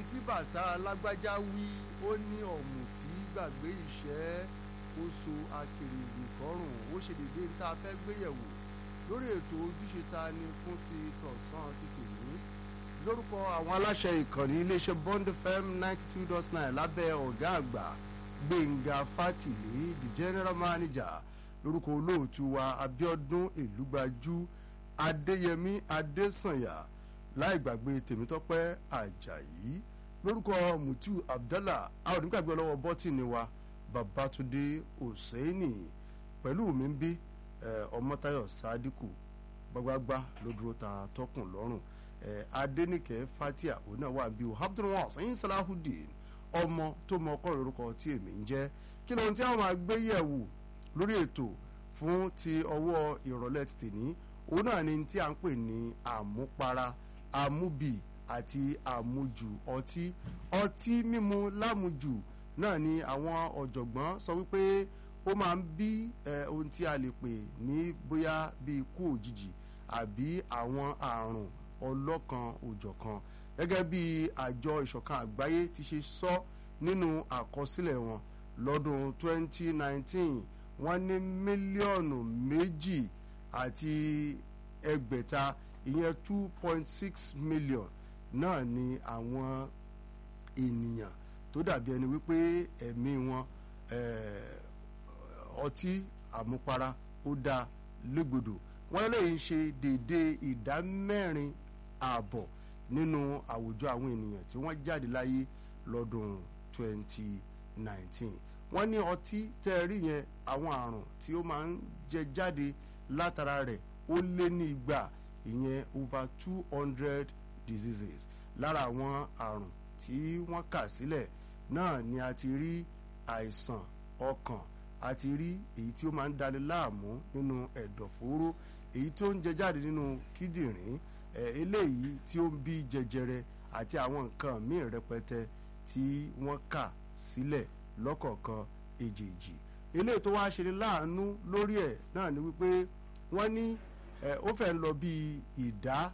tí bàtà alágbájá wí ó ní ọ̀mùtí gbàgbé ìṣẹ́ ó so akèrègbè kọrùn ó ṣe dédé tá a fẹ́ gbéyẹ̀wò lórí ètò ojúṣe ta ni fún ti tọ̀sán títì ní lórúkọ àwọn aláṣẹ ìkànnì iléeṣẹ́ Bond FM ninety two dot nine lábẹ́ ọ̀gá àgbà Gbẹ̀ngà Fátìlé the general manager lórúkọ olóòtú wa Abíọ́dún Èlúgbájú Adéyẹmí Adésànyà láì gbàgbé Tèmítọ́pẹ́ Àjàyí lórúkọ Mutu Abdallah a ò ní gbàgbé ọlọ́wọ́ bọ́tìnì wa Babatunde Hosseini pẹ̀lú mi ń bí Ọmọ́táyọ̀ Sádíkù gbagbagba ló dúró ta tọkùn lọ́rùn Adéníkẹ́ Fatia òun náà wà bí o Abdulwas ẹ̀yin Salahudeen ọmọ tó mọ ọkọ lórúkọ tí èmi ń jẹ́ kí lóhun tí àwọn agbéyẹ̀wò lórí ètò fún ti ọwọ́ ìrọ̀lẹ́ ti tèní òun náà ni tí a ń pè ní àmupara àmúbì àti àmujù ọtí ọtí mímu lámujù náà ni àwọn ọ̀jọ̀gbọ́n sọ wípé ó máa ń bí ohun tí a lè pè ní bóyá bí ikú òjijì àbí àwọn àrùn ọlọ́kan òjọ̀kan gẹ́gẹ́ bí àjọ ìṣọ̀kan àgbáyé ti ṣe sọ nínú àkọsílẹ̀ wọn lọ́dún 2019 wọ́n ní mílíọ̀nù méjì àti ẹgbẹ̀ta ìyẹn 2.6 million náà ni àwọn ènìyàn tó dàbí ẹni wípé ẹ̀mí wọn ọtí àmupara ó dá légbodò wọ́n lè ń ṣe déédéé ìdá mẹ́rin ààbọ̀ nínú àwùjọ àwọn ènìyàn tí wọ́n jáde láyé lọ́dún 2019 wọ́n ní ọtí tẹ́ ẹ rí yẹn àwọn àrùn tí ó máa ń jẹ jáde látara rẹ̀ ó lé ní igba ìyẹn over two hundred diseases lára àwọn àrùn tí wọ́n kà sílẹ̀ náà ni a ti rí àìsàn ọkàn a ti rí èyí tí ó máa ń dani láàmú nínú ẹ̀dọ̀fóró èyí tó ń jẹ jáde nínú kíndìnrín eléyìí tí ó ń bí jẹjẹrẹ àti àwọn nǹkan míì rẹpẹtẹ tí wọ́n kà sílẹ̀ lọ́kọ̀ọ̀kan èjèèjì eléyìí tó wáá ṣe ní láàánú lórí ẹ̀ náà ni wípé wọ́n ní ó fẹ́ lọ bí ìdá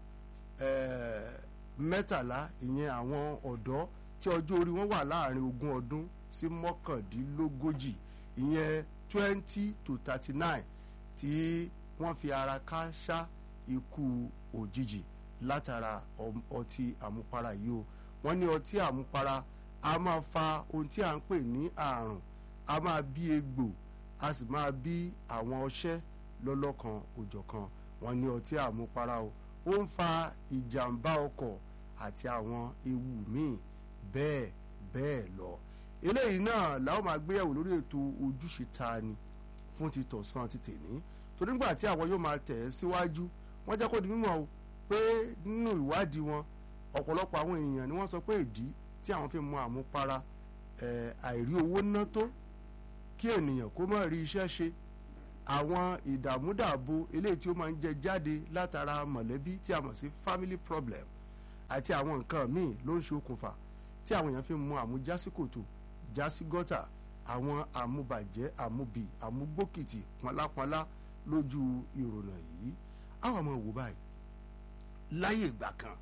mẹ́tàlá ìyẹn àwọn ọ̀dọ́ tí ọjọ́ orí wọn wà láàrin ogún ọdún sí mọ́kàndínlógójì ìyẹn twenty to thirty nine tí wọ́n fi ara kááṣá ikú òjijì látara ọtí àmupara yìí o wọ́n ní ọtí àmupara a máa fa ohun tí a ń pè ní àrùn a máa bí egbò a sì máa bí àwọn ọṣẹ́ lọ́lọ́kan òjọ̀kan wọ́n ní ọtí àmupara o ó ń fa ìjàmbá ọkọ̀ àti àwọn ewu míì bẹ́ẹ̀ bẹ́ẹ̀ lọ eléyìí náà làwọn máa gbéyàwó lórí ètò ojúṣe ta ni fún ti tọ̀sán ti tèní torí nígbà tí àwọn yóò máa tẹ̀ ẹ́ síwájú wọ́n jẹ́ kó di mímọ̀ o pé nínú ìwádìí wọn ọ̀pọ̀lọpọ̀ àwọn èèyàn ni wọ́n sọ pé ìdí tí àwọn fi mu àmupara àìrí owó ná tó kí ènìyàn kó má rí iṣẹ́ ṣe àwọn ìdààmúdààbò eléyìí tí ó máa ń jẹ jáde látara mọ̀lẹ́bí tí a mọ̀ sí family problem àti àwọn nǹkan míì ló ń ṣe okùnfà tí àwọn èèyàn fi mu àmujásíkòtò jásí gọ́tà àwọn àmubàjẹ́ àmubì àmugbókìtì pọnlápọnlá lójú ìrònà yìí àwọn ọmọ wò báyìí láyé ìgbà kan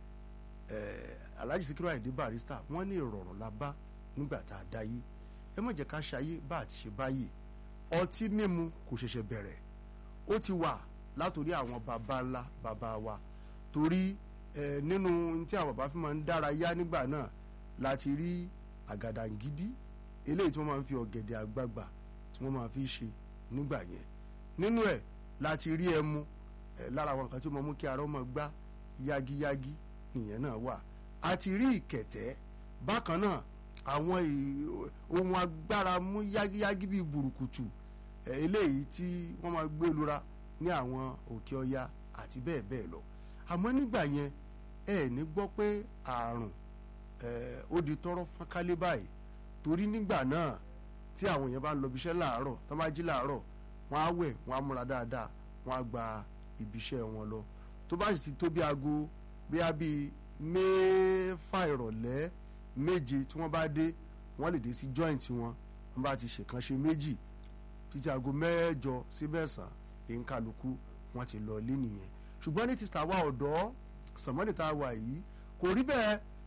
Alhaji Sikiru Ayinde Barrister wọ́n ní ìrọ̀rùn la bá nígbà tá a dáyé ẹ má jẹ́ ká ṣayé bá a ti ṣe báyìí ọtí mímu kò ṣẹ̀ṣẹ̀ bẹ̀rẹ̀ ó ti wà látòrí àwọn baba ńlá baba wa torí ẹ nínú tí àwọn baba fi máa ń dára yá nígbà náà láti rí àgàdàǹgídí eléyìí tí wọ́n máa ń fi ọ̀gẹ̀dẹ̀ àgbagbà tí wọ́n máa fi ṣe nígbà yẹn nínú ẹ̀ láti rí ẹmu ẹ lára àwọn nǹkan tí ó máa mú kí ara ọmọ gbá yágíyágí nìyẹn náà wà àti rí ìkẹ̀tẹ́ bákan náà àwọn ohun agbára mú yágíyágí bíi burúkutu eléyìí tí wọ́n máa gbé lura ní àwọn òkè ọya àti bẹ́ẹ̀ bẹ́ẹ̀ lọ àmọ́ nígbà yẹn ẹ ní gbọ́ pé àrùn ó di tọrọ fọ́nkálé báyìí torí nígbà náà tí àwọn èèyàn bá ń lọ ibiṣẹ́ láàárọ̀ tó bá jí láàárọ̀ wọ́n á wẹ̀ wọ́n á múra dáadáa wọ́n á gba ibiṣẹ́ wọn lọ tó bá sì ti tó bí aago bí a bí mẹ́fà ìrọ̀lẹ́ méje tí wọ́n bá dé wọ́n lè dé sí joint wọn wọ́n bá ti ṣèkànṣe méjì títí aago mẹ́jọ sí mẹ́sàn-án èyí kálukú wọ́n ti lọ lé nìyẹn ṣùgbọ́n ní ti tàwa ọ̀dọ́ sàmọ́nì tá a wà yìí kò rí bẹ́ẹ̀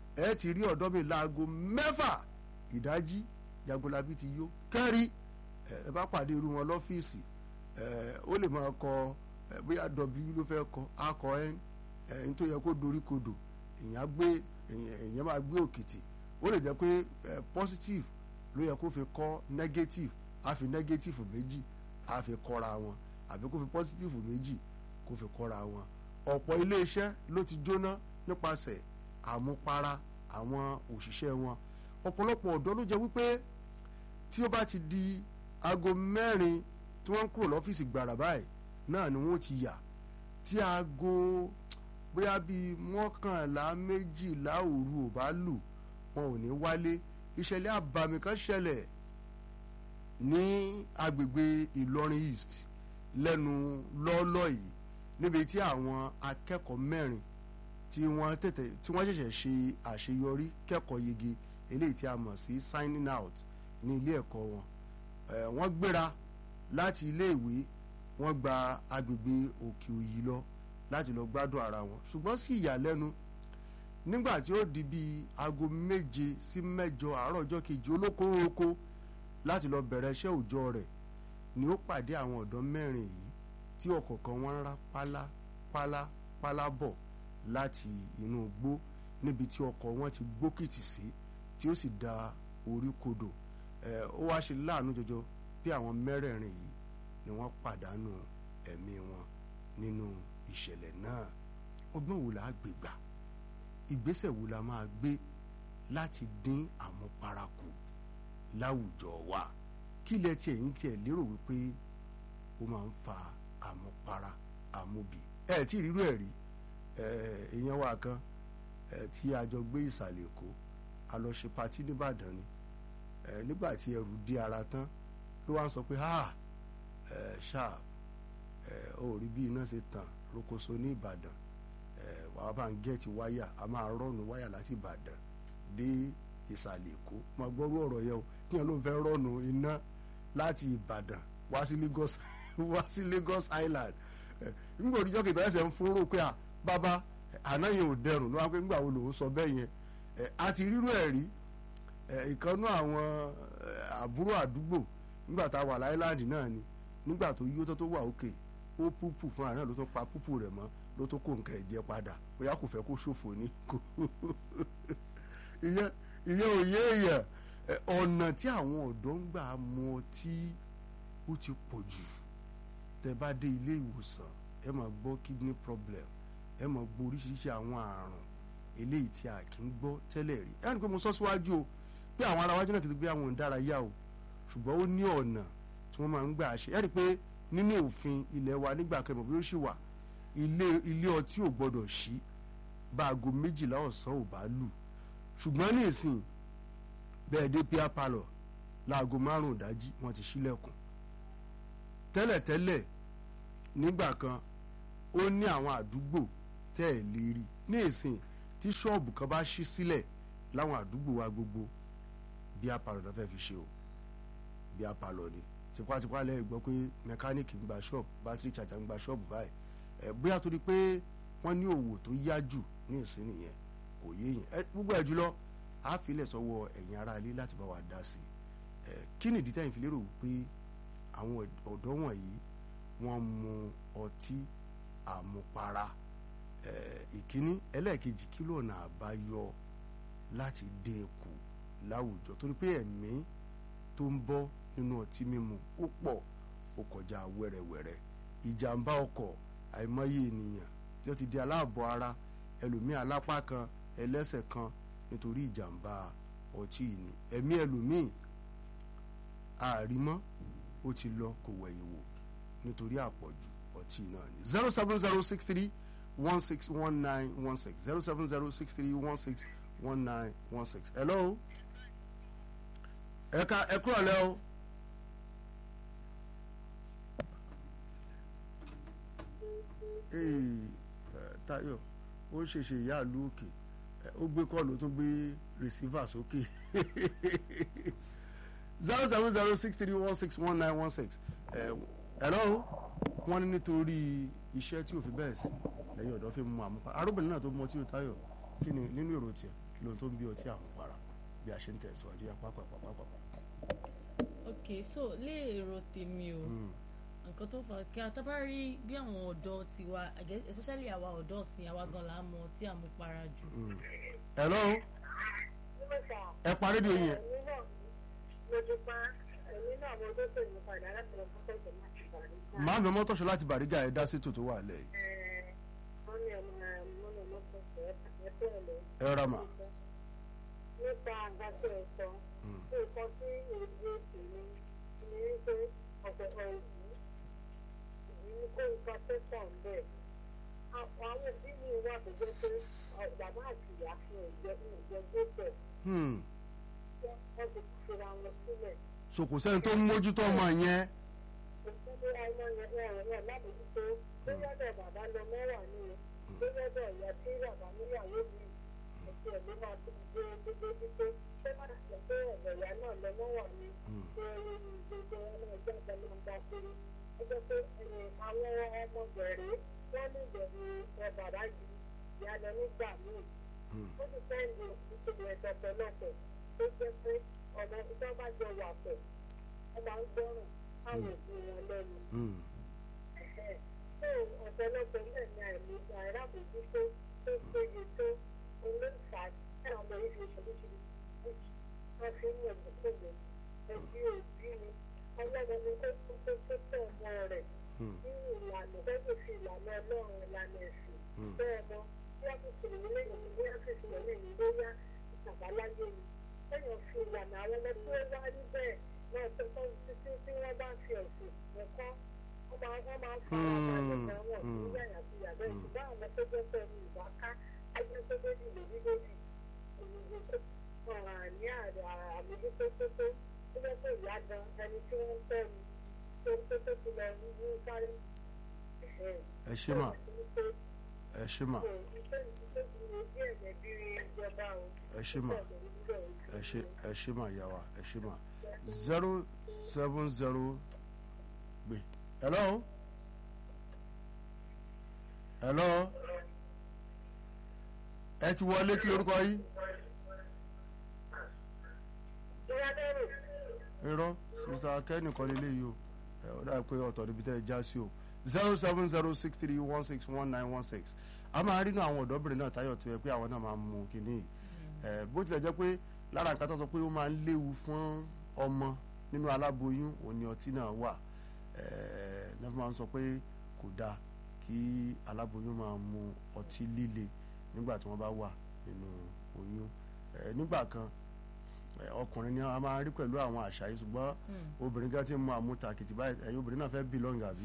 ẹ ti rí ọ̀dọ́ mi láago mẹ́fà ìdájí jagunlabi ti yó kẹ́rí ẹ bá pàdé irú wọn lọ́fíìsì ó lè máa kọ bóyá w ló fẹ́ kọ akọ n ẹni tó yẹ kó dorí kodò èèyàn gbé èèyàn máa gbé òkìtì ó lè jẹ́ pé positive ló yẹ kó fi kọ́ negative á fi negative méjì á fi kọ́ra wọn àbí kó fi positive méjì kó fi kọ́ra wọn ọ̀pọ̀ iléeṣẹ́ ló ti jóná nípasẹ̀ àmupara àwọn òṣìṣẹ́ wọn ọ̀pọ̀lọpọ̀ ọ̀dọ́ ló jẹ́ wípé tí ó bá ti di aago mẹ́rin tí wọ́n ń kúrò lọ́fíìsì gbàrà báyìí náà ni wọ́n ti yà tí aago bóyá bíi mọ́kànlá méjìlá òru ò bá lù wọn ò ní wálé ìṣẹ̀lẹ̀ àbàmì kan ṣẹlẹ̀ ní agbègbè Ìlọrin East lẹ́nu lọ́ọ́lọ́ yìí níbi tí àwọn akẹ́kọ̀ọ́ mẹ́rin tí wọ́n tètè tí wọ́n ṣẹ̀ṣẹ̀ ṣe àṣeyọrí kẹ́kọ̀ọ́ yege eléyìí tí a mọ̀ sí signing out ní ilé ẹ̀kọ́ wọn wọ́n gbéra láti ilé ìwé wọ́n gba agbègbè òkè òyì lọ láti lọ gbádùn ara wọn ṣùgbọ́n sí ìyàlẹ́nu nígbà tí ó di bíi aago méje sí mẹ́jọ àárọ̀ ọjọ́ kejì olókooroko láti lọ bẹ̀rẹ̀ iṣẹ́ òòjọ́ rẹ̀ ni ó pàdé àwọn ọ̀dọ́ mẹ́rin yìí tí ọ̀kọ̀ọ̀kan wọn ń rá pálá pálá pálá bọ̀ láti inú igbó níbi tí ọkọ̀ wọn ti gbókìtì sí tí ó sì da orí kodò ẹ̀ ó wá ṣe láàánú jọjọ bí àwọn mẹ́rẹ̀ẹ̀rin yìí ni wọ́n pàdánù ẹ̀mí wọn nínú ìṣẹ̀lẹ̀ náà ọgbọ́n wo la gbé gbà ìgbésẹ̀ wo la máa gbé láti dín àmupara kù láwùjọ wa kí lẹ tiẹ̀ yín tiẹ̀ lérò wípé ó máa ń fa àmupara àmubì ẹ tí rírú ẹ̀ rí èèyàn wa kan tí a jọ gbé ìsàlẹ̀ èkó a lọ ṣe patí nìbàdàn ni nígbà tí ẹrù dé ara tán ló wá ń sọ pé ha ṣáà ó rí bí iná ṣe tàn rokoṣo ní ìbàdàn wàá bá ń gẹ́ẹ̀tì wáyà a máa rọ́ọ̀nù wáyà láti ìbàdàn dé ìsàlẹ̀ èkó máa gbọ́rú ọ̀rọ̀ yẹn o kí wọn ló ń fẹ́ rọ́ọ̀nù iná láti ìbàdàn wá sí Lagos wá sí Lagos Island nígbà òdìjọ́ kìtà ẹsẹ̀ ń fúnrò pé à bàbá àná yẹn ò dẹrùn ló wá pé nígbà wo lòun sọ bẹ́ẹ̀ yẹn a ti rírú ẹ̀ rí ìkànnú àwọn àbúrò àdúgbò nígbà tá a wà láìláńdì náà ni nígbà tó yó tó tó wà òkè ó púpù fún àná ló tó pa púpù rẹ̀ mọ́ ló tó kó nǹkan ẹ̀jẹ̀ padà bóyá kò fẹ́ kó ṣòfò ní kó ìyẹn ìyẹn ò yé èèyàn ọ̀nà tí àwọn ọ̀dọ́ ń gbà mu ọtí ó ti pọ̀ jù tẹ́ bá dé ilé ìwòsàn ẹ máa gbọ́ kidney problem ẹ máa gbọ́ oríṣiríṣi àwọn àrùn eléyìí tí a kì í gbọ́ tẹ́lẹ̀ rí ẹ ní pé mo sọ síwájú o pé àwọn ará wájú náà kì í gbé àwọn ìdárayá o ṣùgbọ́n ó ní ọ̀nà tí wọ́n máa ń gbà ṣe ẹ rí i pé nínú òfin ilé wa nígbà kẹmọ̀ bí ó ṣì wà ilé ilé ọtí ò gbọdọ̀ ṣí bá aago méjìlá ọ̀sán ò bá lù ṣùgbọ́n ní ìsìn bẹ́ẹ̀ dé pia palọ̀ láago márùn-ún ìdájí wọ́n ti ṣílẹ̀kùn tẹ́lẹ̀tẹ́lẹ̀ nígbà kan ó ní àwọn àdúgbò tẹ́ ẹ̀ lè rí ní ìsìn tí ṣọ́ọ̀bù kan bá ṣí sílẹ̀ láwọn àdúgbò wa gbogbo bíà palọ̀ náà fẹ́ fi ṣe o bíà palọ̀ ni tipátipá lẹ́yìn gbọ́ pé mẹkáníìkì ń gba ṣọ́ọ̀bù bátìrì ṣàjà ń gba ṣọ́ọ̀bù báyìí ẹ̀ bóyá torí pé wọ́n ní òwò tó yá jù ní ìsìn nìyẹn kò yé yẹn ẹ gbogbo ẹ jùlọ a filẹ̀ sọ́wọ́ ẹ̀yin ará ilé láti bá wa dá sí ẹ kí nìdí tẹ́yìn fi lérò wípé àwọn ọ̀dọ́ wọ̀nyí wọ́n mu ọtí àmupara ẹ ìkíní ẹlẹ́ẹ̀kejì kí lọ́nà àbáyọ láti dín kù láwùjọ torí pé ẹ̀mí tó ń bọ́ nínú ọtí mímu ó pọ̀ ó kọjá wẹ́rẹ́wẹ́rẹ́ ìjàmbá ọkọ̀ àìmọye ènìyàn tí ó ti di aláàbọ̀ ara ẹlòmíì alápá kan ẹlẹ́sẹ̀ kan nítorí ìjàmbá ọtí yìí ni ẹ̀mí ẹlòmíì àrímọ́ ó ti lọ kò wẹ̀yìn wò nítorí àpọ̀jù ọtí náà ni zero seven zero six three one six one nine one six zero seven zero six three one six one nine one six hello ẹ̀ka ẹ̀kú ọ̀lẹ́ o. Táyọ̀ ó ṣèṣe ìyá ìlú òkè ó gbé kọ́ọ̀lù tó gbé rìsífà sókè zero seven zero six three one six one nine one six hello wọ́n ní nítorí iṣẹ́ tí ò fi bẹ́ẹ̀ sí lẹ́yìn ọ̀dọ́ fi mú àmúpa arúgbìn náà tó mọ tí ó Táyọ̀ kí ni nínú èrò tiẹ̀. kí ló tó ń bí ọtí àmupara bí a ṣe ń tẹ̀síwájú yá pápápápápá. ok so lérò tèmi o nǹkan tó fà kí a tá bá rí bí àwọn ọ̀dọ́ tiwa I guess especially àwa ọ̀dọ́ ọ̀sìn àwa gan la mọ tí àmupara jù. hello ẹ pa rédíò yẹn. màá mi mọ́tòṣọ́ láti bàrígà ẹ̀ dá sétò tó wà lẹ́yìn. ẹ rọra mà. nípa àgbàdo ẹ̀sọ́ nǹkan tí èdè èmi ní wípé ọ̀pọ̀ ọ̀rọ̀ ní kó nǹkan tẹ́sán bẹ́ẹ̀. àwọn òbí mi wà tó jẹ́ pé bàbá àti ìyá fún ìjẹ́ ìjẹ́ gbẹ́bẹ̀ wọ́n ti fira wọn sílẹ̀. so kò sẹ́ni tó ń mójútó ọmọ yẹn. òkúté ọmọ yẹn ẹ̀rọ náà lábòjútó tó yọ̀dọ̀ bàbá lọ mẹ́wàá ní o tó yọ̀dọ̀ ìyá tí bàbá níyàwó mi àti ẹ̀mí máa tó gbé gbégbé wípé ṣé má ṣe pé ọ̀dọ̀ ìyá náà lọ mẹ́wàá ní ṣé gbogbo ọmọ ìjọ àgbà máa ń bá kiri ó jẹ́ pé àwọn ọmọ bẹ̀rẹ̀ wọ́n ní ìbẹ̀rù ẹ bàbá yìí ìyá lọ nígbà míì ó ti sẹ́ndì ìṣèlú ẹ̀dọ̀ pẹ̀lọ́pẹ̀ tó jẹ́ pé ọ̀nà ìjọba jọ wà pẹ̀ wọ́n máa ń gbọ́ràn káwọn òbí wọn lẹ́nu. tó ọ̀pọ̀lọpọ̀ náà ní àìní àìrábòjútó tó péye tó olóòfà táwọn ọmọ yìí fi ṣoríṣiríṣi wọ́n fi ń yàn kókòrò ẹbí òbí ni ọlọ́run ni kó kó tó tó tẹ̀ ọmọ rẹ̀ ní ìlànà gbọ́dọ̀ fi ìlànà ọlọ́run ìlànà ẹ̀sìn bẹ́ẹ̀ mọ́ bí a kò sèrè nílé ìlú bí a kò sèrè ní ìlú bóyá ìtàbáláyé ni lẹ́yìn fi ìlànà àwọn ọmọ tí ó wá rí bẹ́ẹ̀ náà tó tọ́ títí tí wọ́n bá fi ẹ̀sìn ẹ̀kọ́ wọ́n máa wọ́n máa ń fara balẹ̀ gan wọn ní yàyà sí yàrá ẹ̀ ṣùgbọ́n àwọn tó jẹ́ pé ní ìwà ká ẹgbẹ́ tó méjì lórí lórí òyìnbó tó ọ̀ràn ní àmójútó tó tó tó jẹ́ pé ìyá gan ẹni tí wọ́n ń tẹ́ ni tó tó tó ti lọ ní sáré. ẹ ṣe mà ẹ ṣe mà ẹ ṣe mà ẹ ṣe ẹ ṣe mà yà wá ẹ ṣe mà zero seven zero gbé hello hello ẹ ti wọlé kí lórúkọ yìí irọ́ sista kẹ́ni kan lélẹ́ yìí o ẹ ọ dáa pé ọ̀tọ̀ níbi tẹ́ ẹ já sí o zero seven zero six three one six one nine one six a máa rí inú àwọn ọ̀dọ́bìnrin náà táyọ̀ tó yẹ pé àwọn náà máa mú kínní ẹ bó tilẹ̀ jẹ́ pé lára nǹkan tó sọ pé ó máa ń léwu fún ọmọ nínú aláboyún òun ni ọtí náà wà ẹ náà máa ń sọ pé kò dáa kí aláboyún máa mu ọtí líle nígbà tí wọ́n bá wà nínú oyún ẹ nígbà kan ọkùnrin ni a máa rí pẹ̀lú àwọn àṣà yìí ṣùgbọ́n obìnrin kan ti mú àmútakìtì báyìí ẹ̀yin obìnrin náà fẹ́ belong àbí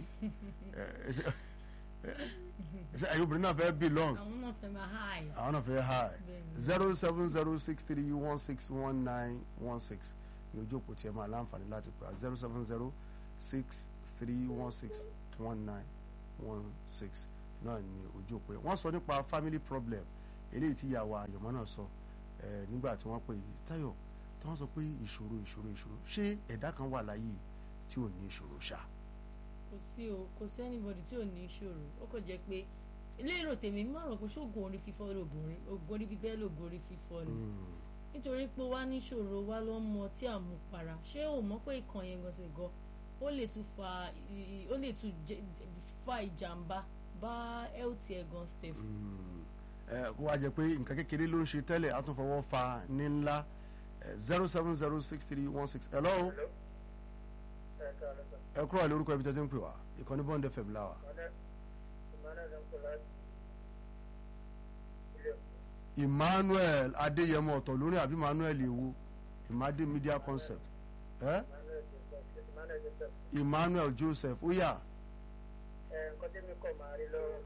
ẹ̀yin obìnrin náà fẹ́ belong àwọn náà fẹ́ máa high. àwọn náà fẹ́ high zero seven zero six three one six one nine one six ní ojú òpó tí ẹ máa láǹfààní láti pè á zero seven zero six three one six one nine one six náà ní ojú òpó yẹn wọ́n sọ nípa family problem eléyìí tí ìyàwó àyànmọ́ náà sọ nígbà tí wọ́n pè Táyọ̀ tí wọ́n sọ pé ìṣòro ìṣòro ìṣòro ṣé ẹ̀dá kan wà láyé tí ò ní ìṣòro ṣá. kò sí o kò sí anybody tí ò ní ìṣòro ó kò jẹ́ pé lérò tèmi má rò pé ṣóògùn orí fífọ́ lóògùn orí bíbẹ́ lóògùn orí fífọ́ ni nítorí pé wá níṣòro wá ló ń mọ tí àmupara ṣé o mọ̀ pé ìkàn yẹn gànṣẹ̀ gan ó lè tún fa ó lè tún fa ìjàmbá bá health ẹ̀ gan steph. ẹ kó wá jẹ pé nǹkan kékeré ló ń ṣe tẹ́lẹ̀ á tún fọwọ́ fa ní ńlá zero seven zero six three one six hello ẹ kúrò àlè orúkọ ibi tẹ́tí ń pè wá ìkànnì bond fm láwà. emmanuel adéyẹmọ ọ̀tọ̀ lórí àbí emmanuel ewo imade media concept eh? emmanuel joseph ó yà. nǹkan tí mi kọ̀ máa rí lọ́rọ̀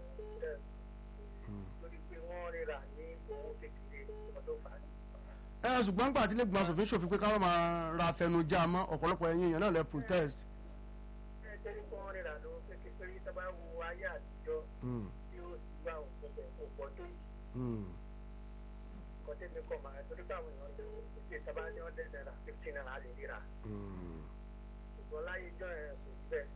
lórí pé wọ́n ríra ní owó kékeré ọdún fàájì ẹ ṣùgbọ́n gbà tí lẹ́gbọ̀n asòfin ṣòfin pé káwọn máa ra afẹnujá mọ́ ọ̀pọ̀lọpọ̀ ẹ̀yìn èèyàn náà lẹ protest. ẹ tẹ́lẹ̀ kí wọ́n rìnrìn àdó kékeré tó bá wo ayé àtijọ́ tí ó sì wá òun pẹ̀lú ọ̀pọ̀ tó yìí. nǹkan tẹ́lẹ̀ kọ́ máa torí pé àwọn èèyàn lè ṣe sábà ní ọ̀dẹ̀ náírà fifteen naira lè ríra. ṣùgbọ́n láyé jọ ẹ̀ kò sí bẹ́ẹ̀.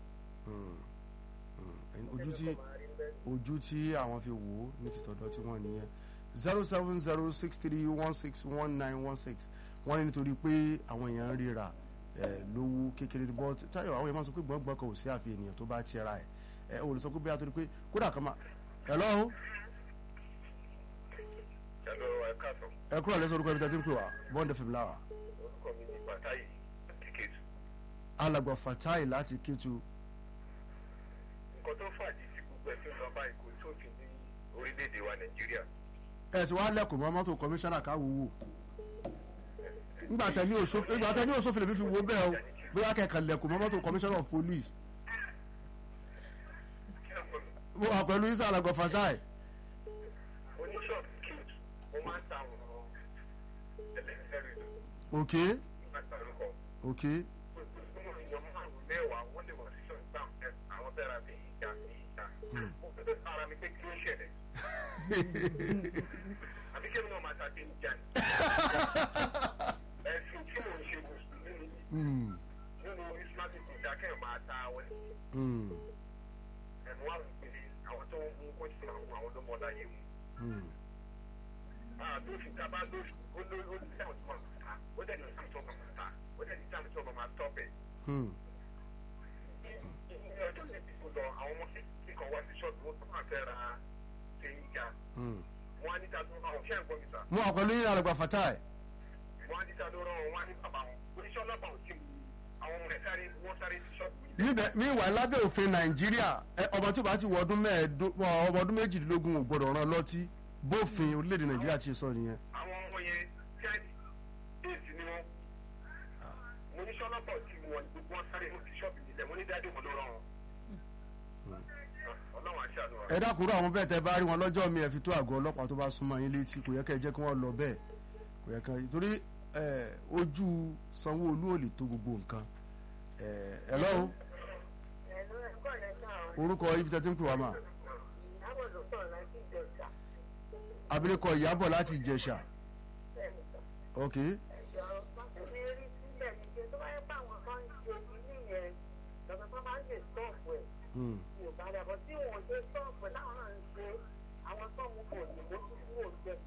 ojú tí ojú tí àwọn fi wò ó ní tìtọ́dọ̀ tí wọ́n nìyẹn zero seven zero six three one six one nine one six wọ́n ní nítorí pé àwọn èèyàn ń ríra ẹ̀ lówó kékeré ní bọ́ọ̀tì táyọ̀ àwọn èèyàn máa sọ pé gbọ̀ngbọ̀n kan ò sí àfi ènìyàn tó bá ti ra ẹ̀ ẹ̀ ò lè sọ pé bí a torí pé kódà kan máa hello Hello, ẹ káàsán. ẹ kúrò lẹ́sọ̀ orúkọ ibi tí a ti ń pè wá bond fm láwà Orúkọ mi ni Bàtáyì Tíkẹ́tù. alàgbà fatai láti kétu Nǹkan tó fàájì tí gbogbo ẹ̀sìn lọ bá ikú sófin ní orílẹ̀-èdè wa Nàìjíríà. ẹ sì wá lẹ́kùn mọ́ mọ́tò kọmíṣánná ká wò wò ńgbà tẹ ní òṣòfin ńgbà tẹ ní òṣòfin lèmi fi wo bẹ́ẹ̀ o bóyá kẹ̀kẹ́ lẹ́kùn mọ́ mọ́tò kọmíṣánná of police Kí ló sọ? mo wà pẹ̀lú isa alàgbà fatai Oníṣọ́ọ̀bù kìtù, mo máa ń ta àwọn ẹlẹ́sẹ̀rì ok nígbà tí àlùkò. ok Gbogbo èèyàn márùn-ún mẹ́wàá wọ́n lè wọ̀ sí ṣọ́ọ̀bù náà àwọn fẹ́ ra bí ìjà sí ìjà. Mo fẹ́ fẹ́ ara mi pé kí ló ṣẹlẹ̀. Àbí kí ni wọ́n máa ta bí ìjà ni? Ẹ̀sìn tí mò ń ṣe mùsùlùmí ni Hmm, nínú Islamic ìdákẹ́ máa ta àwọn hmm, ẹ̀mú àwọn ìpele àwọn tó ń mú kóòtù àwọn àwọn ọdún mọ́lá yìí mu. hmm. àdófin tá a bá dófin ó ló ó ní sáwọn tó máa ta ó dẹ̀ ní sáwọn tó máa ta ó dẹ̀ ní sáwọn tó máa tọ́pẹ̀. Hmm. ní ọjọ́ yẹn ti kó lọ àwọn ọmọ kékeré kan wá sí ṣọ́ọ̀bù wọn tó máa fẹ́ ra ṣe ń jà Hmm. wọn á ní ta ló rán wọn ṣé ẹ̀ ń gbọ́ mi sà mo wà pẹ̀lú yín alàgbà fatai wọn á ní ta ló rán wọn wọn á ní bàbá wọn oníṣẹ́ ọlọ́pàá ò tí ì àwọn ọmọ rẹ̀ sáré wọ́n sáré sí ṣọ́ọ̀bù yìí. níbẹ̀ míwà lábẹ́ òfin nàìjíríà ẹ, ọmọ tí ó bá ti wọ ọdún mẹ́ẹ̀ẹ́dógún ọmọ ọdún méjìdínlógún ò gbọdọ̀ rán lọ́tí bófin orílẹ̀-èdè nàìjíríà ti sọ nìyẹn. àwọn ọmọ yẹn child aids ni wọn mo ní sọlọpọ tí wọn gbogbo wọn sáré wọn ti ṣọ́ọ̀bù nílẹ̀ mo ní dáadé wọn ló rán wọn. ọlọ́run àṣà ló wà. ẹ dákúrò àwọn bẹ́ẹ̀ tẹ́ bá rí wọn lọ́jọ́ mi ẹ fi tó àgọ́ ọlọ́pàá tó bá súnmọ́ yín létí kò yẹ kẹ́ ẹ jẹ́ kí wọ́n lọ bẹ́ẹ̀ kò yẹ kẹ́ torí ẹ, ojú sanwó-olú ò lè tó gbogbo nǹkan ẹ ẹ lọ́wọ́ ẹ̀lú ẹ̀kọ́ lẹ́sà ọ̀ orúkọ ibi tẹ́ ti ń pè wá mà ìyàwó ló sọ̀rọ̀ láti ìjọba abilékọ ìyábọ̀ láti ìjẹ̀ṣà bẹ́ẹ̀ ni sọ. ok ẹ̀jọ̀ mi rí sílẹ̀ ní pé tó bá yẹ pé àwọn kan ń ṣe ìdí yẹn lọ́dọ̀ tó máa ń ṣe stọ́ọ̀fù ẹ̀ hmm, mi ò bá dà bọ́ tí wọ́n ṣe stọ́ọ̀fù ẹ̀ láwọn náà ń ṣe àwọn sọ́ọ̀mù kò ní mójú kúrò bẹ́ẹ̀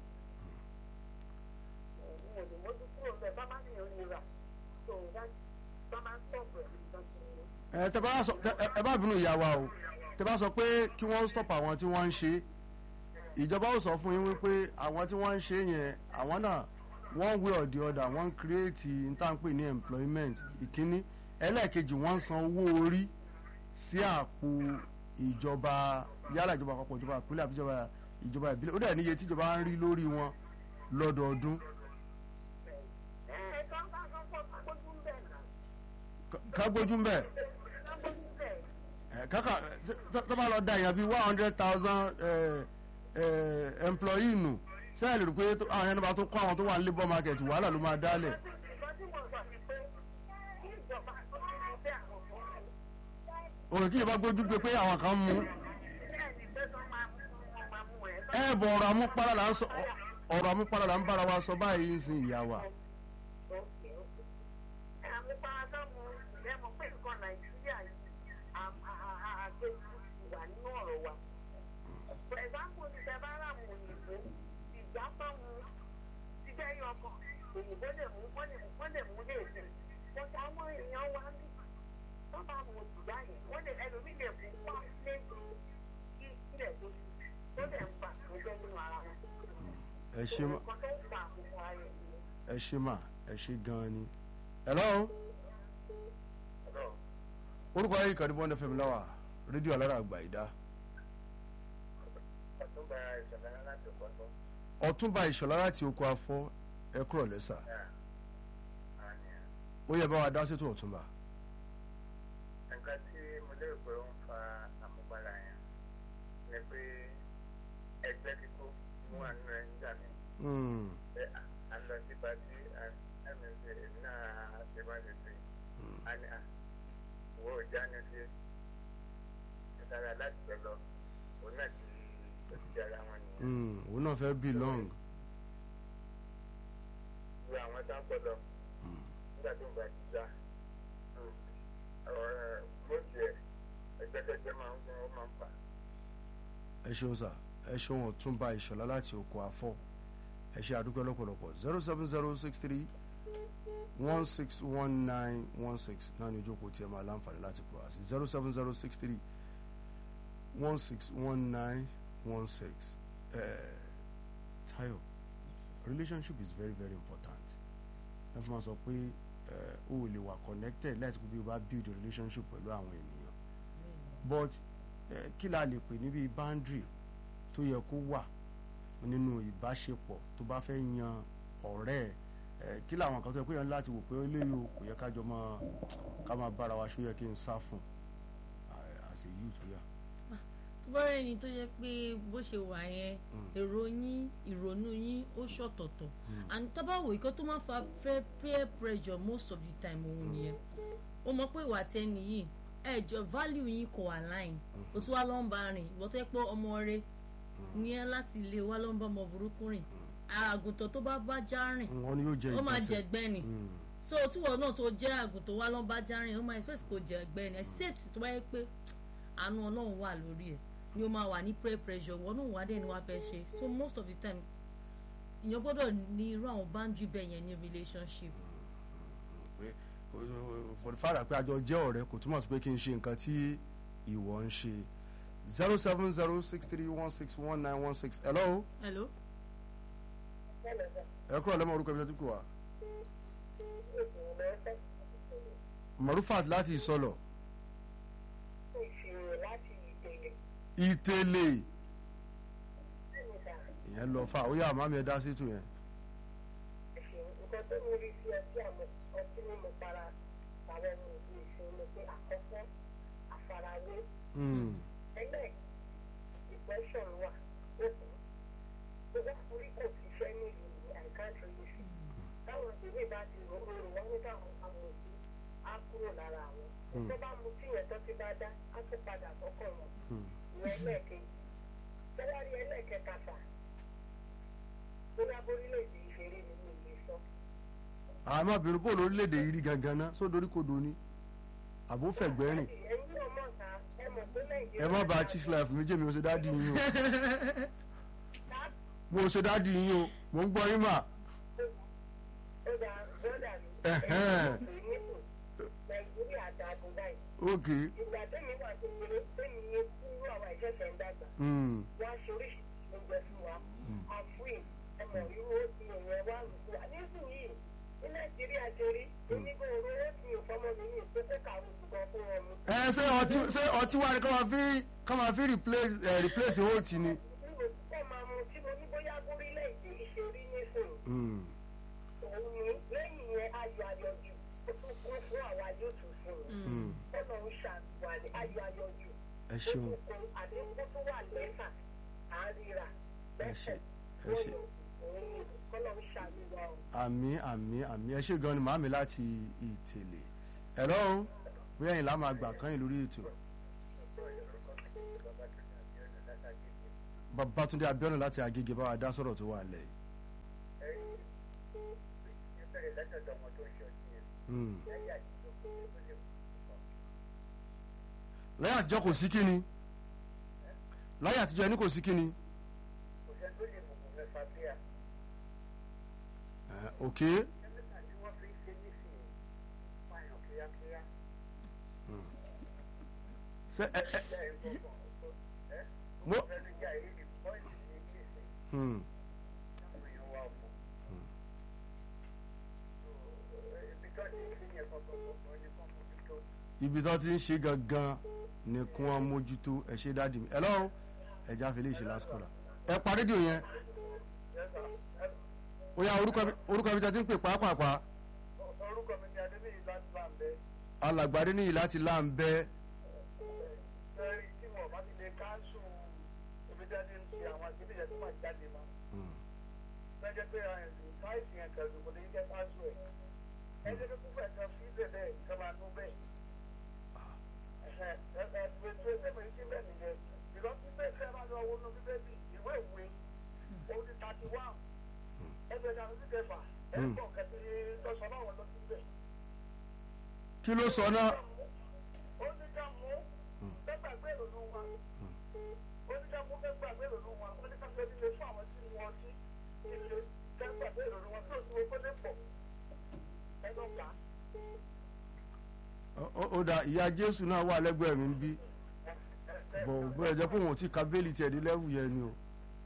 òun ò ní mójú kúrò bẹ́ẹ̀ bá má ní ìrora tó ń dá bá má stọ́ọ̀fù ẹ̀ nìkan tó ń ẹ tẹ́ bá sọ tẹ́- ẹ ẹ bá bínú ìyá wa o tẹ́ bá sọ pé kí wọ́n stop àwọn tí wọ́n ń ṣe ìjọba ó sọ fún yín wípé àwọn tí wọ́n ń ṣe yẹn àwọn náà one way or the other wọ́n ń create ntànpé ní employment ìkíní ẹlẹ́ẹ̀kejì wọ́n ń san owó orí sí àpò ìjọba yálà ìjọba àpapọ̀ ìjọba ìpínlẹ̀ àbí ìjọba ìjọba ìbílẹ̀ ó dẹ̀ níye tí ìjọba ń rí lórí wọn lọ́dọọdún ẹ̀ kán bá kán fọ́ kágbójú ń bẹ̀ náà Ká- ká gbójú ń bẹ̀ kágbójú ń bẹ̀ ẹ, kàkà tó bá lọ da èèyàn bíi one hundred thousand employee nù sẹ́yìn lè rò pé tó- àwọn ẹni bá tó kọ́ àwọn tó wà ní labour market wàhálà ló máa dálẹ̀. nǹkan tí wọ́n sọ ni pé kí ìjọba tó ti mú bẹ́ àwọn ọmọ rẹ̀ òkè kí ìjọba gbójú gbé pé àwọn kan mú bẹ́ẹ̀ ni pé tó máa mú wọn máa mú ẹ̀ ẹ bọ̀ ọ̀rọ̀ amúpara là ń sọ ọ̀rọ̀ amúpara là ń bára wa sọ báyìí ń sin ìyá wa. òkè òkè àmupara tó mú ẹ mọ̀ pé nǹkan nàìjíríà yìí àgbẹ̀jù wà nínú ọ̀rọ̀ wa for example ti tẹ bá rà mú òyìnbó ìgbà tó mú ti jẹ́ yọ ọkàn òyìnbó lè mú wọ́n lè mú wọ́n lè mú lè sè wọ́n ti àwọn èèyàn wa ní wọ́n bá mú ìgbà yẹn wọ́n lè ẹlòmíì lè mú wá lé kí ilẹ̀ tó ti tó lè ń bà tó jẹ́ nínú ara wọn. ẹ ṣe mà nǹkan tó ń fa àkókò ayé nìyẹn. ẹ ṣe mà ẹ ṣe gan-an ni. hello Hello. orúkọ ayé ìkànnì bọ́ndẹ̀ fẹ́mi láwà rédíò alára àgbà ìdá ọ̀túnba ìṣẹ̀lẹ̀ láti kọ́tọ́. ọ̀túnba ìṣọ̀lá láti oko afọ ẹ kúrọ̀ lẹ́sà ó yẹ bá wa dá sétò ọ̀túnba. nǹkan tí mo lérò pé ó ń fa àmúgbára yẹn ni pé ẹgbẹ́ kíkó mú àánú ẹ̀ nígbà mi Hmm, pé à ń lọ sí pàtí ẹ̀mí ṣe èmi náà ṣe má ṣe ṣe a ní à wo ìjà ni ṣe ìtara láti pẹ̀ lọ òun náà ti ó ti ara wọn nìyẹn. hmm, òun náà fẹ́ belong. lu àwọn tó ń pọ̀ lọ nígbà tó ń bá ti já ọ̀rọ̀ mọ́tì ẹ̀ ẹgbẹ́kẹ́gbẹ́ máa ń fún ó máa ń fà. ẹ ṣeun sà ẹ ṣeun ọ̀túnba ìṣọ̀lá láti oko àfọ̀ ẹ ṣe àdúgbò lọ́pọ̀lọpọ̀ zero seven zero six three one six one nine one six náà ní ojókòó tí ẹ máa láǹfààní láti pọ̀ àti zero seven zero six three one six one nine one six Tayo relationship is very very important ẹ fi máa sọ pé ẹ, o ò lè wà connected láti pé bí o bá build a relationship pẹ̀lú àwọn ènìyàn but ẹ, kí la lè pè níbi boundary tó yẹ kó wà nínú ìbáṣepọ̀ tó bá fẹ́ yan ọ̀rẹ́ ẹ kí làwọn kan tó yẹ kó yan láti wò pé eléyìí o kò yẹ ká jọ máa ká máa bára wa ṣó yẹ kí n sá fún àṣẹ yìí tó yà. tó bá rẹ̀ ni tó yẹ pé bó ṣe wà yẹn èrò yín ìrònú yín ó ṣọ̀tọ̀tọ̀ and tábàwò ìkọ́ tó máa ń fa fẹ́ peer pressure most of the time òun nìyẹn ó mọ̀ pé ìwà tẹ́ni yìí ẹ̀jọ̀ value yín kò align o tún wá lọ́ ń bá rìn ìwọ́n tó yẹ pé ọmọ rẹ ní ẹ láti ilé wa ló ń bá ọmọ burúkú rìn àgùntàn tó bá bá já rìn wọn ni yóò jẹ ó máa ìgbésẹ̀. jẹ gbẹ́ni Mm. so tíwọ náà tó jẹ́ àgùntàn wa ló ń bá já rìn ó máa expect kó jẹ gbẹ́ni except tó bá yẹ pé àánú ọlọ́run wà lórí ẹ̀ ni ó máa wà ní prayer pressure wọn náà wà dé ni wàá fẹ́ ṣe so most of the time èèyàn gbọ́dọ̀ ní irú àwọn boundary bẹ́ẹ̀ yẹn ní relationship pé for the fact pé àjọ jẹ́ ọ̀rẹ́ kò túmọ̀ sí pé kí n ṣe nǹkan tí ìwọ ń ṣe zero seven zero six three one six one nine one six hello hello Hello, sir. ẹ kúrò lẹ́mọ̀ orúkọ ibi tó kù wá Ìgbìmọ̀ lọ́sẹ̀ Marufat láti ìsọlọ̀ ìṣirò láti ìpele. ìtẹ̀lẹ̀ Bẹ́ẹ̀ni sà, ìyẹn lọ fà ó yà àmàmì ẹ dá sí tù yẹn ẹ̀ṣẹ̀ nǹkan tó mú rí sí ọtí àmọ́ ọtí mímu para àwọn ọmọ ìlú ìṣòro ni pé àkọ́kọ́ àfarawé Mm. ẹgbẹ́ depression wà lókun. Gbogbo orí kò ṣiṣẹ́ ní ìlú I can't really see. Táwọn ìwé bá ti rò ó rò wọ́n ní káwọn àwọn òbí á kúrò lára àwọn. Tó bá mu tí yẹn tó ti bá dá, á tún padà sọ́kọ̀ wọn. Mm. ìyẹn ẹlẹ́ẹ̀kejì tẹ́lárí ẹlẹ́ẹ̀kẹta fà bóyá bórílẹ̀-èdè ìṣeré ni mi lè sọ. àmọ́ bínú bó lórílẹ̀‐èdè yìí rí gangan ná só dorí kodò ni àbó fẹ̀gbẹ́ rìn ẹ̀yin náà mọ̀ ká ẹ mọ̀ pé nàìjíríà. ẹ má ba chief life mi jẹ́ mi ò ṣe dáàdì yín o ká mo ò ṣe dáàdì yín o mo ń gbọ́ yín mà ó dà bọ́dà mi. Ẹ̀hẹ́n. ẹ̀yin nípò nàìjíríà dàgbò báyìí. ok ìgbà tẹ́mi wà kékeré tẹ́mi ní kúrú àwọn ìṣẹ̀ṣẹ̀ ń dàgbà. mm. wọ́n á ṣe oríṣiríṣi oúnjẹ fún wa. àfúì ẹmọ irú ó ti èèyàn wá rúkú. nísìnyìí ní nàìjíríà ṣe rí onígbò oró ó ti ìfọmọ mi ní ìpínlẹ̀ kàwé ṣùgbọ́n fún wọn mu. ẹ ṣé ọtí ṣé ọtí wa ni ká máa fi ká máa fi replace ẹ replace oat ni. níbo púpọ̀ máa mu tí mo ní bóyá górílẹ̀-èdè ìṣerí nísìnyí. Mm. òun ni lẹ́yìn yẹn ayọ̀ ayọ̀jù ó tún kún fún àwa yóò tún fún un. Mm. ọ̀nà ń ṣàtúwà ní ayọ̀ ayọ̀jù. ẹ ṣeun ó tún kún àdéhùn tó wà lẹ́fà à ń ríra. ẹ ṣe ẹ ṣe òun ni kọ́nà ń ṣàlùwà o. àmì àmì àmì ẹ ṣe gan ni màámi láti ìtẹ̀lé hello bóyá yìí lá máa gbà kán yìí lórí ètò Babátúndé Abíọ́nà láti Agége bá wa dá sọ̀rọ̀ tó wà lẹ̀ yìí. láyé àtijọ́ kò sí kíni láyé àtijọ́ ẹni kò sí kíni Eh, ok ṣe ẹ ẹ mo hmm. ibi tó ti ń ṣe gangan ni kí wọ́n mójútó ẹ ṣe dáàdì mi hello ẹja fi lè ṣe last caller ẹ pa rédíò yẹn ó yá orúkọ mi- orúkọ mi tẹ́ ti ń pè pàápàá orúkọ mi ni adébíyí láti bá ń bẹ alàgbàdé níyì láti láǹbẹ́ lẹ́yìn tí wọn bá ti lè káńsù ibi tí a ti ń ṣe àwọn akéde yẹn tó máa jáde mọ́ lọ́jọ́ pé káìsì yẹn kẹ̀lú kò ní jẹ́ káńsù ẹ̀ ẹni tó kúkú ẹ̀ka fi bẹ̀ bẹ́ẹ̀ kí máa nú bẹ́ẹ̀ ẹ̀ ẹ̀ ẹ̀ pé tó ṣe pé sí bẹ́ẹ̀ nìyẹn ìlọ́ sí bẹ́ẹ̀ fẹ́ máa lọ owó nú bíbélì ìwé ìwé òun ti thirty one ẹgbẹ́ ìdáná sí kẹfà ẹ̀ ń bọ̀ kẹ́tì lọ́sọ̀ náà wọ́n lọ sí bẹ́ẹ̀ kí ló sọ náà ó ní ká mú gbẹgbàgbé ìrònú wa ó ní ká mú gbẹgbàgbé ìrònú wa ó ó ó da ìyá jésù náà wà lẹ́gbẹ̀ẹ́ mi ń bí bọ̀ bóyá jẹ́ pé òun ò tí ka bẹ́ẹ̀lì tiẹ̀ dé lẹ́wù yẹn ni o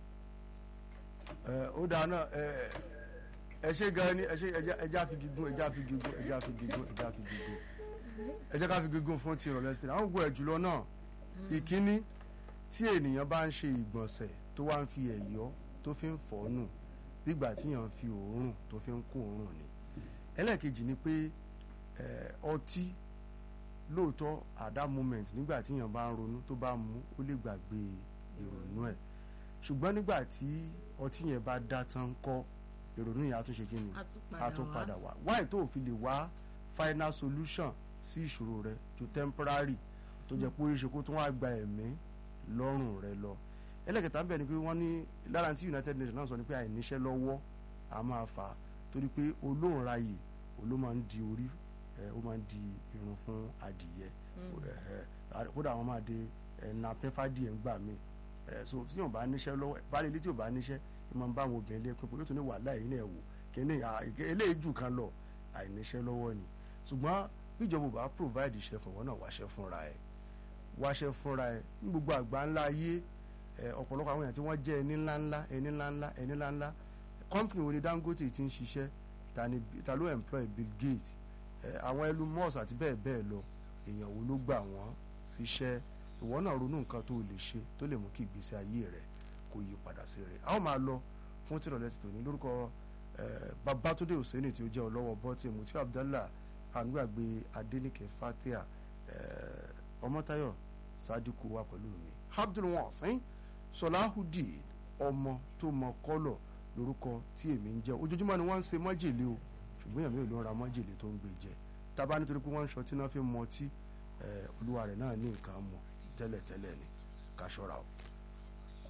ẹ ó da náà ẹ ẹ ṣe gan ni ẹ ṣe ẹjá ẹjá fi gígùn ẹjá fi gígùn ẹjá fi gígùn ẹjá fi gígùn ẹjá ká fi gígùn fún ti ìrọ̀lẹ́ sílẹ̀ àwọn ògùn ẹ̀ jùlọ náà ìkíní tí ènìyàn bá ń ṣe ìgbọ̀nsẹ̀ tó wá ń fi ẹ̀yọ́ tó fi ń fọ̀ nù nígbà tí èèyàn fi òórùn tó fi ń kó òórùn ni ẹlẹ́ẹ̀kejì ni pé ẹ, ọtí lóòótọ́ at that moment nígbà tí èèyàn bá ń ronú tó bá mu ó lè gbàgbé ìrònú ẹ̀ ṣùgbọ́n nígbà tí ọtí yẹn bá dá tán kọ́ ìrònú yẹn á tún ṣe kí ni a a tún padà wá wáyé tó o fi lè wá final solution sí ìṣòro rẹ ju temporary tó jẹ́ pé ó ṣe kó tún wá gba ẹ̀mí lọ́rùn rẹ lọ ẹlẹ́kẹta ń bẹ̀ ni pé wọ́n ní lára tí United Nations náà sọ ni pé àìníṣẹ́ lọ́wọ́ a máa fà á torí pé olóhùn ráyè olóhùn máa ń di orí ẹ, ó máa ń di irun fún adìyẹ ẹ, ẹ, kódà àwọn máa de ẹ̀nà pẹ́fàdìyẹ ń gbà mí ẹ, so tí yóò bá níṣẹ́ lọ́wọ́ baálé ilé tí yóò bá níṣẹ́ ẹ máa ń bá àwọn obìnrin lé pín pé yóò tún ní wàhálà yìí náà wò kíní à, ìké- eléyìí jù kan lọ àìníṣẹ́ lọ́wọ́ ni ṣùgbọ́n bíjọba ò bá provide iṣẹ́ fún wọn náà wáṣẹ́ fúnra ẹ̀ wáṣẹ́ fúnra ẹ̀ ní gbogbo àgbà ńlá ayé ẹ̀, ọ̀pọ̀lọpọ̀ àwọn èèyàn tí wọ́n jẹ́ ẹni ńláńlá ẹni ńláńlá ẹni ńláńlá company wo ni Dangote ti ń ṣiṣẹ́ ta ni ta ló employ Bill Gates ẹ̀, àwọn Elon Musk àti bẹ́ẹ̀ bẹ́ẹ̀ lọ èèyàn wo ló gbà wọ́n síṣẹ́ ìwọ náà ronú nǹkan tó lè ṣe tó lè mú kí ìgbésí ayé rẹ kó yí padà sí rere a ó máa lọ fún tìrọ̀lẹ́ ti tòní lórúkọ eh, Babátúndé Hùsẹ́nì tí ó jẹ́ ọlọ́wọ́ bọ́tì Mutiu Abdallah ànúgbàgbé Adéníkẹ́ Fatia eh, Ọmọ́táyọ̀ Sadiku wà pẹ̀lú mi Abdul Wasin Sọláhùdì ọmọ tó mọ kọ́lọ̀ lórúkọ tí èmi ń jẹ́ ojoojúmọ́ ni wọ́n ń ṣe májèlé o ṣùgbọ́n èmi ò ló ń ra májèlé tó ń gbé jẹ tábà nítorí pé wọ́n ń ṣọtí náà fi mọtí eh, olúwa rẹ̀ náà ní nǹkan mọ̀ tẹ́lẹ̀tẹ́lẹ̀ ni ká ṣọ́ra o.